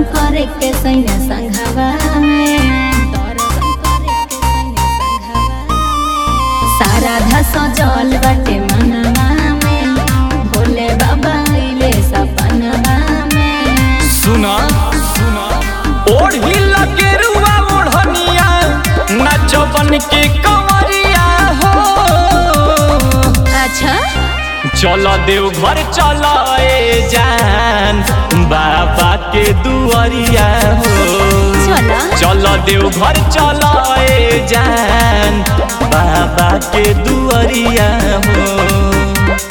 करे के सैया संघवा में दर्शन करे के सैया संघवा में सारा धस जल बाटे मनवा में भोले बाबा अइले सपनवा में सुना सुना ओढ़ी लगे रुआ ओढ़निया नचबन के कंवरिया हो अच्छा चल देव घर चल ए जान बाबा के दुआरिया हो चला चल देव घर चल ए जान बाबा के दुआरिया हो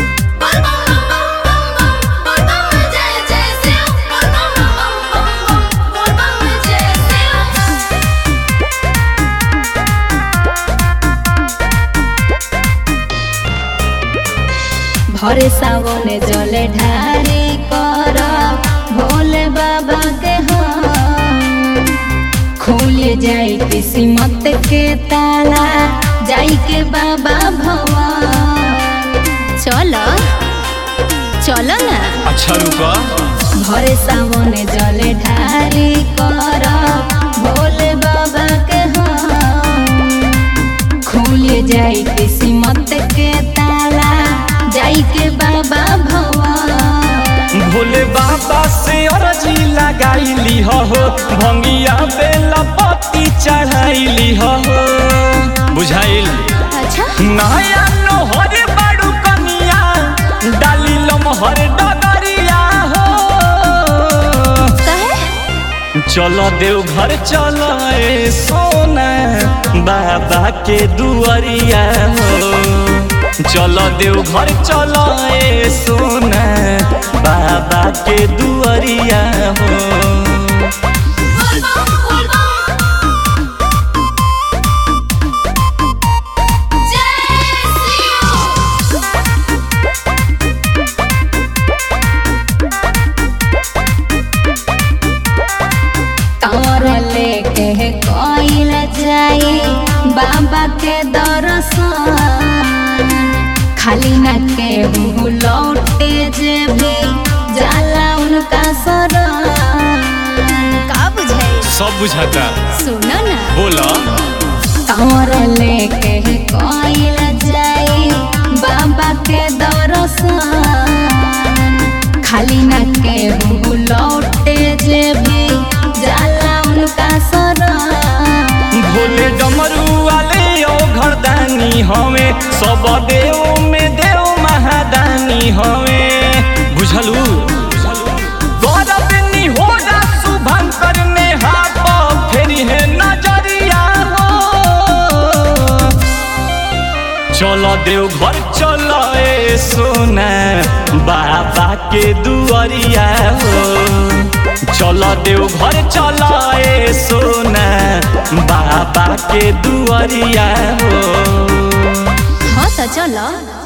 भरे सावने जले ढारी कर भोले बाबा के हम खुल जाई किस्मत के ताला जाई के बाबा भवन चलो चलो ना अच्छा रुका भरे सावने जले ढारी कर भोले बाबा के हम खुल जाई किस्मत के ताला जाई के बाबा भवन भोले बाबा से अरजी लगाईली हो भंगिया बेला पत्ती चढ़ाईली हो बुझाइल अच्छा नया नोहर बाड़ू कनिया डाली लमहर डगरिया हो कहे चलो देव घर चलो ए सोना बाबा के दुआरिया हो चलो देव घर चलो ए सोना बाबा के दुआरिया हो तोर लेके कोइल जाई बाबा के दर्शन खाली न के मुँह लौटे जे भी जाला उनका शरण का बुझाई सब बुझाता सुनो ना बोला तोर लेके कोइल जाई बाबा के दर्शन खाली न के मुँह लौटे जे भी जाला उनका शरण भोले डमरू वाले ओ घरदानी हवे सब देव में देव महादानी हवे बुझलू गौरवनी हो जा शुभंकर ने हाथ फेरी है नजरिया हो चलो देव घर चलो ए सोना बाबा के दुआरिया हो चलो देव घर चलो ए सोना बाबा के दुआरिया हो हाँ तो चलो